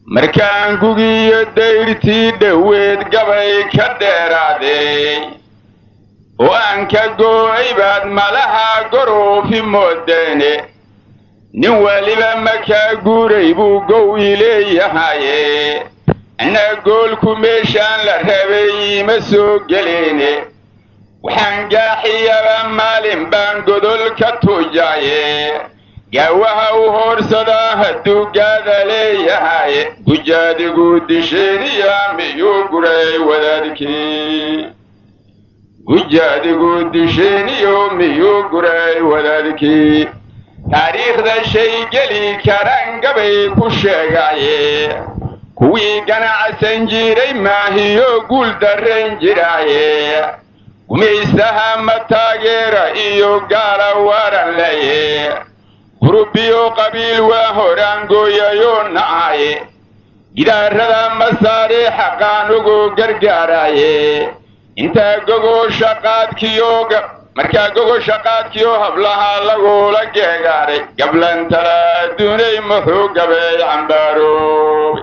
markaan gugiyo dayrtii dhoweed gabay ka dheeraaday oo aan ka goo'ay baad malaha goroofi moodeene nin weliba makaa guuray buu gowi leeyahaye anna goolku meeshaan la rabay iima soo geleene waxaan gaaxiyaba maalin baan godol ka tuujaaye gaawaha u hoorsadaa hadduu gaada leeyahaye gujaadigu disheeniya miyuu guray wadaadkii gujaadigu disheeniyo miyuu guray wadaadkii taariikhda shay geli karaan gabay ku sheegaye kuwii ganacsan jiray maahiyo guul darrayn jiraaye gumaystaha ma taageera iyo gaala waaran leye gurubiyo qabiil waa horaan gooyayoo nacaye gidaarada masaariixa qaanugu gargaaraye intaa gogosha qaadkiyo markaa gogosha qaadkiyo hablaha lagula geegaaray gablantala adduunay muxuu gabay cambaaroobe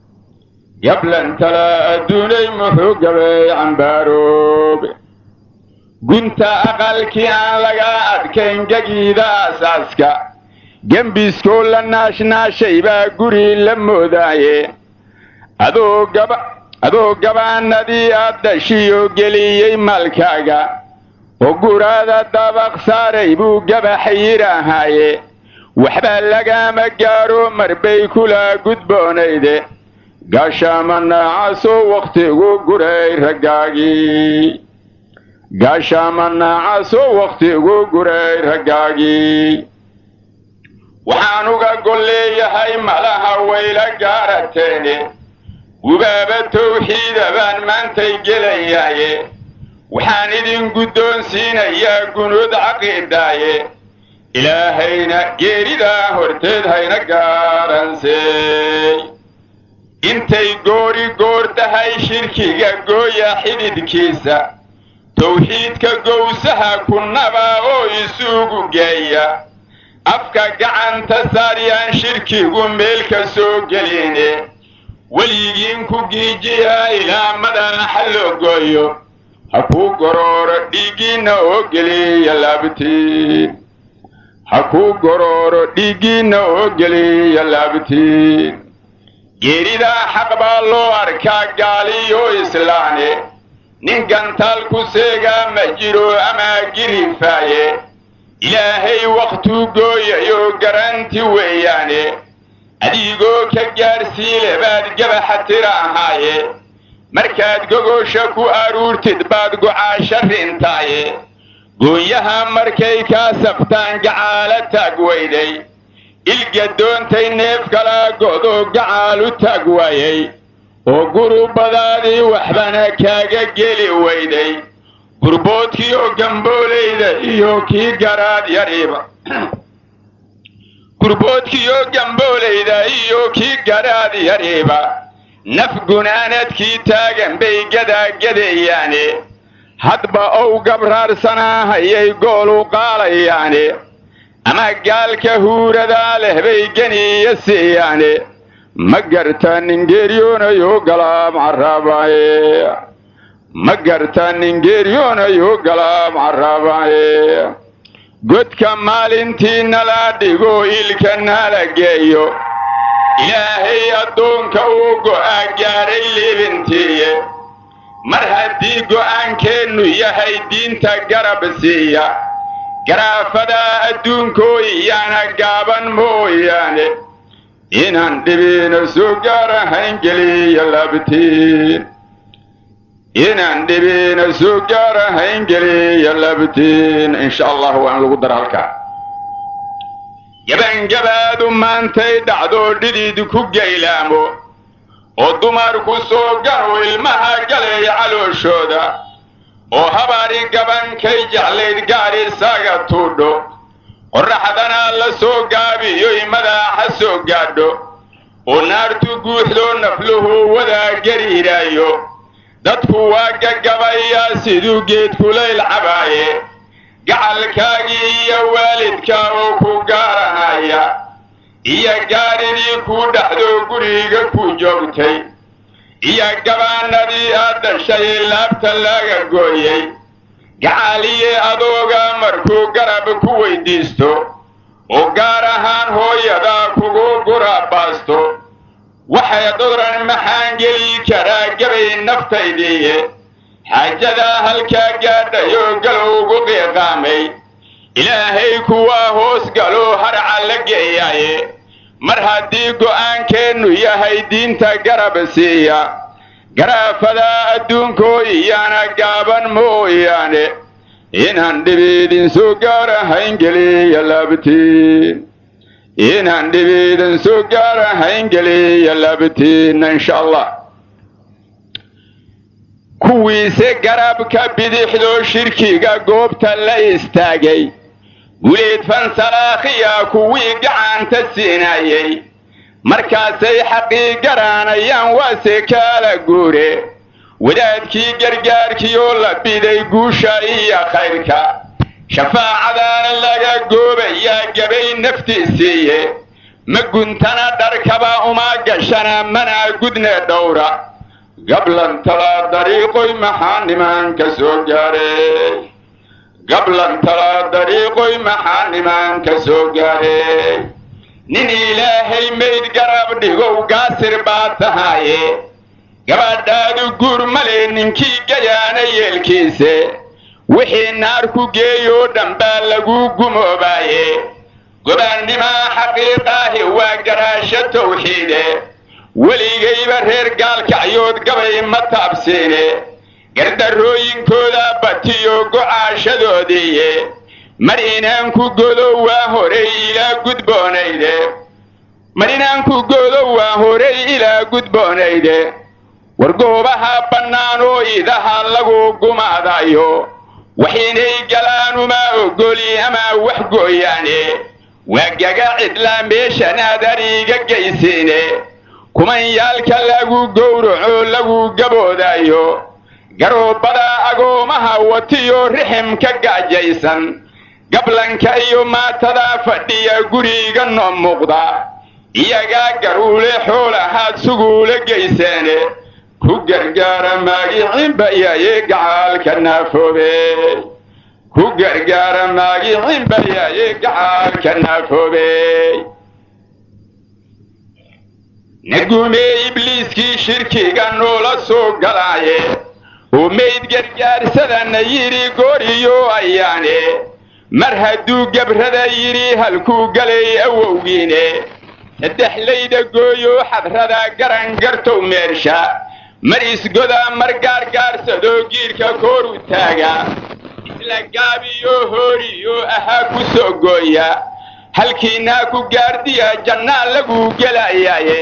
gablantala adduunay muxuu gabay cambaaroobe gunta aqalkii aan laga adkayn gegiida asaaska gembiskoo la naashnaashay baa guri la moodaaye adoo gaba adoo gabaanadii aad dhashiyo geliyey maalkaaga oo guraada dabaq saaray buu gabax yidhaahaye waxba lagama gaaro marbay kula gudboonayde gaashaama naacasoo wakhtigu guray raggaagii gaashaama naacasoo wakhtigu guray raggaagii waxaan uga gol leeyahay malaha wayla gaarateene gubaaba tawxiida baan maantay gelayaaye waxaan idin guddoonsiinayaa gunuud caqiidaaye ilaahayna geeridaa horteed hayna gaaransey intay goori goor tahay shirkiga gooya xididkiisa tawxiidka gowsaha kunnaba oo isugu geeya afka gacanta saaryaan shirkigu meel ka soo geline weligiin ku giijiyaa ilaa madaxa loo gooyo ha kuu gorooro dhiiggiinna oo geliya laabtiin ha kuu gorooro dhiiggiinna oo geliya laabtiin geeridaa xaq baa loo arkaa gaaliyo islaane nin gantaal ku seegaa ma jiro ama girifaaye ilaahay wakhtuu gooyayoo garanti weeyaane adigoo ka gaarsiile baad gabaxa tira ahaaye markaad gogosha ku aruurtid baad gocaasha rintaaye goonyaha markay kaa saftaan gacaala taag weyday ilgadoontay neef kalaa go'doo gacaal u taag waayey oo gurubadaadii waxbana kaaga geli weyday gurboodkii oo gamboolayda iyo kii garaad yariiba gurboodkiioo gamboolayda iyo kii garaad yariiba naf gunaanadkii taagan bay gadaagadeeyaane hadba ow gabraarsanaa hayay goolu qaalayaane ama gaalka huuradaa leh bay geniya siiyaane ma garta ningeeryoonayoo galaam caraabaye ma garta ningeeryoonayoo galaam caraabaye godka maalintii nala dhigo ilka nala geeyo ilaahay addoonka uu go'aa gaadhay liibintiiye mar haddii go'aankeennu yahay diinta garab siiya garaafadaa adduunkoo iyaana gaaban mooyaane inaan dhibiina soo gaarahayn geliya labtiin inaan dhibiina soo gaarahayn geliya labtiin insha allah waa in lagu dara halkaa gabangabaadu maantay dhacdoo dhidid ku gaylaamo oo dumarku soo gano ilmaha galay calooshooda oo habaari gabankay jeclayd gaari isaga tuudho qorraxdana la soo gaabiyoy madaaxa soo gaadho oo naartu guuxdoo nafluhu wadaa gariiraayo dadku waa gagabayaa siduu geed kulayl cabaaye gacalkaagii iyo waalidka oo ku gaaranaya iyo gaaridii kuu dhaxdo guriga ku joogtay iyo gabaanadii aad dhashay laabta laga gooyey gacaaliye adooga markuu garab ku weydiisto oo gaar ahaan hooyadaa kugu gurabaasto waxay dodran maxaan geli karaa gabay naftaydiiye xaajadaa halkaa gaadhayoo galowgu qiiqaamay ilaahay kuwaa hoos galoo harca la geeyaaye mar haddii go'aankeennu yahay diinta garab siiya garaafadaa adduunkoo iyana gaaban mooyaane inaan dhibiidin soo gaarahayn geliya labtiin inaan dhibiidin soo gaarahayn geliya labtiinna insha allah kuwiise garabka bidixdoo shirkiga goobta la istaagay guleed fansalaakhiya kuwii gacanta siinayey markaasay xaqii garaanayaan waase kaala guure wadaadkii gargaarkiioo la biday guusha iyo khayrka shafaacadaana laga goobayaa gabay naftiisiiye ma guntana dharkaba uma gashana mana gudne dhowra gablantala dariiqoy maxaa nimanka soo gaaray gablantala dariiqoy maxaa nimanka soo gaaray nin ilaahay mayd garab dhigow gaasir baa tahaaye gabadhaadu guur male ninkii gayaana yeelkiise wixii naar ku geeyoo dhan baa lagu gumoobaaye gobaannimaa xaqiiqaahi waa garaasho tawxiide weligayba reer gaalkacyood gabay ma taabsiine gardarrooyinkooda batiyo gocaashadoodiiye mar inaan ku godo waa horay ilaa gudboonayde mar inaan ku godo waa horay ilaa gudboonayde war goobaha bannaan oo idaha lagu gumaadayo wax inay galaan uma ogoli ama wax gooyaane waa gaga cidlaa meeshanaad ariga gaysiine kumanyaalka lagu gowraco lagu gaboodayo garoobada agoomaha watiyo riximka gaajaysan gablanka iyo maatada fadhiya guriga noo muuqda iyagaa garuule xoolahaad suguula geyseene ku gargaara maagiciinbayaye gacaalka naafoobe ku gargaara maagiciinbayaye gacaalka naafoobe naguumee ibliiskii shirkiga noola soo galaaye oo mayd gargaarsadana yidhi gooriyo ayaane mar hadduu gabrada yidhi halkuu galay awowgiine saddexlayda gooyo xadrada garan gartow meersha mar isgoda mar gaargaarsadoo giirka kooru taaga isla gaabiyo hooriyo ahaa ku soo gooya halkiinaa ku gaardiya jannaa lagu gelayaaye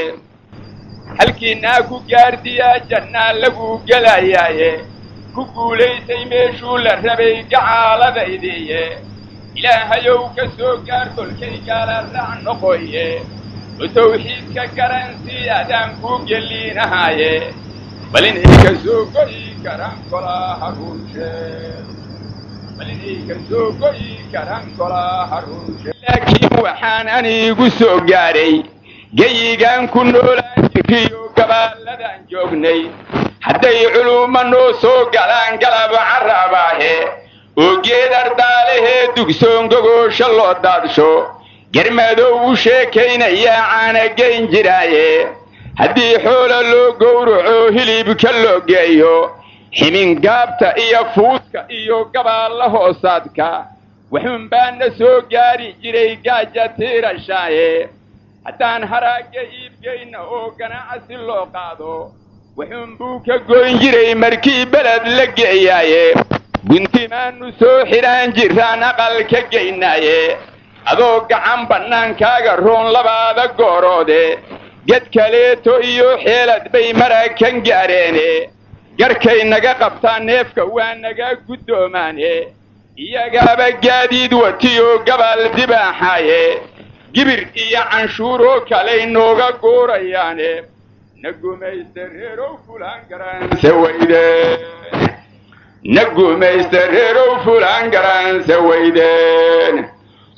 halkiinaa ku gaardiya jannaa lagu gelayaaye ku guulaysay meeshuu la rabay gacaaladaydiiye ilaahayow ka soo gaar kolkay gaala raac noqoye oo tawxiidka garansii adaan kuu geliinahaaye bal inay ka soo go'i karaan golaha runsheed bal inay ka soo go'i karaan golaha runsheed laakiin waxaan anigu soo gaaray geyigaan ku noolaan jiriyo gabaaladaan joognay hadday culumma noo soo galaan galab carabaahe oo geed ardaalehee dugsoon gogoosha loo daadsho garmadow u sheekaynayaa caanagayn jiraaye haddii xoola loo gowraco hilibka loo geeyo ximingaabta iyo fuudka iyo gabaalla hoosaadka waxuun baana soo gaari jiray gaaja tiirashaaye haddaan haraagga iibgayna oo ganacsi loo qaado wuxuun buu ka goyn jiray markii beled la geeyaaye guntimaannu soo xidhaan jiraan aqal ka geynaaye adoo gacan bannaankaaga roon labaada gooroode ged kaleeto iyo xeelad bay marakan gaareene garkay naga qabtaan neefka waa naga guddoomaane iyagaaba gaadiid watiyoo gabaal dibaaxaaye gibir iyo canshuuroo kaley nooga guurayaane na gumaysta reerow fulaan garanse weydeen na gumaysta reerow fulaan garanse weydeen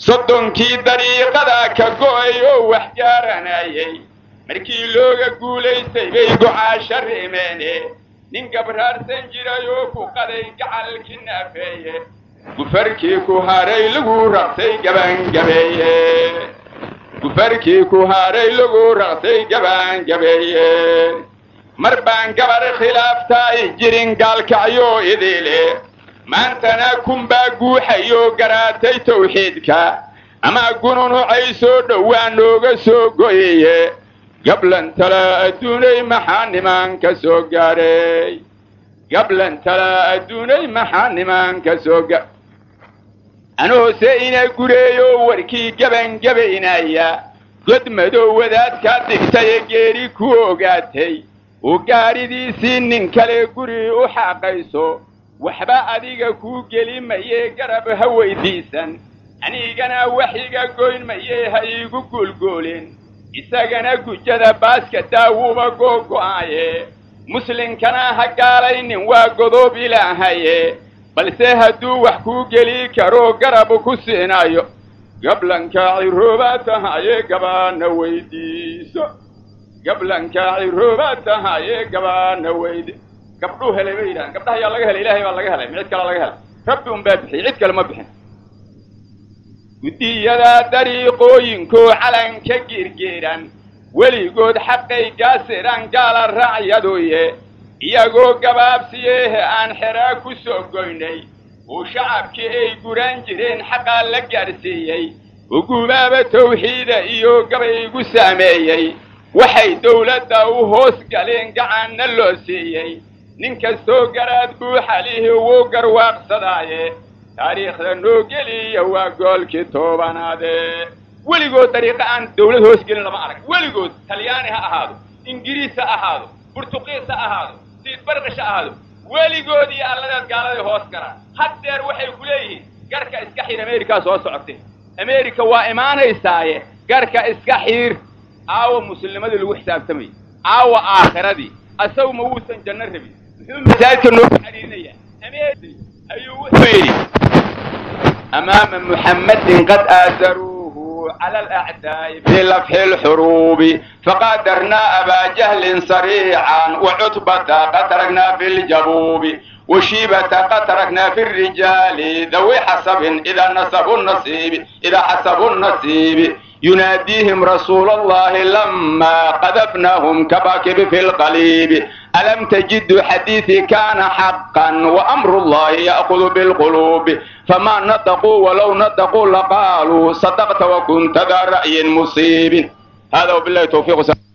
soddonkii dariiqada ka go'ay oo wax gaaranayay markii looga guulaystay bay gocaasha rimeene nin gabraarsan jiray oo ku qaday gacalkii naafeeye gufarkii ku haray lagu raqsay gabangabeeye gufarkii ku haray lagu raqsay gabangabeeye mar baan gabar khilaaftaay jirin gaalkacyo idile maantana kunbaa guuxayoo garaatay tawxiidka ama gununucay soo dhowaa nooga soo goyeye gablan tala adduunay maxaa nimanka soo gaaray gablan tala adduunay maxaa nimanka soo ga anoose ina gureeyo warkii gabangabaynaya god madow wadaadkaa digtaye geeri ku ogaatay oo gaaridiisii nin kale guri u xaaqayso waxba adiga kuu geli mayee garab ha weydiisan anigana waxiga goyn mayee ha iigu guulgoolin isagana gujada baaska daawuba googo'aaye muslinkana ha gaalaynin waa godoob ilaahaye balse hadduu wax kuu geli karo garab ku siinayo gablanka cirooba tahaye gabaana weydiiso gablanka cirooba tahaye gabaana weydi gabdhuu helay bay yidhahan gabdhaha yaa laga helay ilaahay baa laga helay cid kale laga helay rabbi un baa bixiyey cid kale ma bixin guddiyada dariiqooyinkoo calanka girgiran weligood xaqay gaasiraan gaala raacyadoye iyagoo gabaabsiyeehe aan xeraa ku soo goynay oo shacabkii ay guraan jireen xaqaa la gaadhsiiyey ugubaaba tawxiida iyo gabaygu saameeyey waxay dawladda u hoos galeen gacanna loo siiyey nin kastoo garaad buuxalihi wuu garwaaqsadaaye taariikhda noo geliya waa goolkii toobanaade weligood dariiqa aan dawlad hoos gelin lama arag weligood talyaani ha ahaado ingiriis ha ahaado burtuqiis ha ahaado siidbarqish ha ahaado weligood iyo alladaad gaaladay hoos galaan haddeer waxay ku leeyihiin garka iska xiir amerikaa soo socotay america waa imaanaysaaye garka iska xiir aawa muslimadii lagu xisaabtamayay aawa aakhiradii asagu ma wuusan janno rabin muxuu masaajidka noogu xariirinayaa america ayuu wuxuu yidhi amaama muxammadin qad aadaruuhu cala alacdaa'i bilafxi lxuruubi faqadarnaa abaa jahlin sariican wacutbata qad taraknaa fi ljabuubi وشيبة قد تركنا في الرجال ذوي حسب إذا نسبوا النصيب إذا حسبوا النصيب يناديهم رسول الله لما قذفناهم كباكب في القليب ألم تجد حديثي كان حقا وأمر الله يأخذ بالقلوب فما نطقوا ولو نطقوا لقالوا صدقت وكنت ذا رأي مصيب هذا وبالله توفيق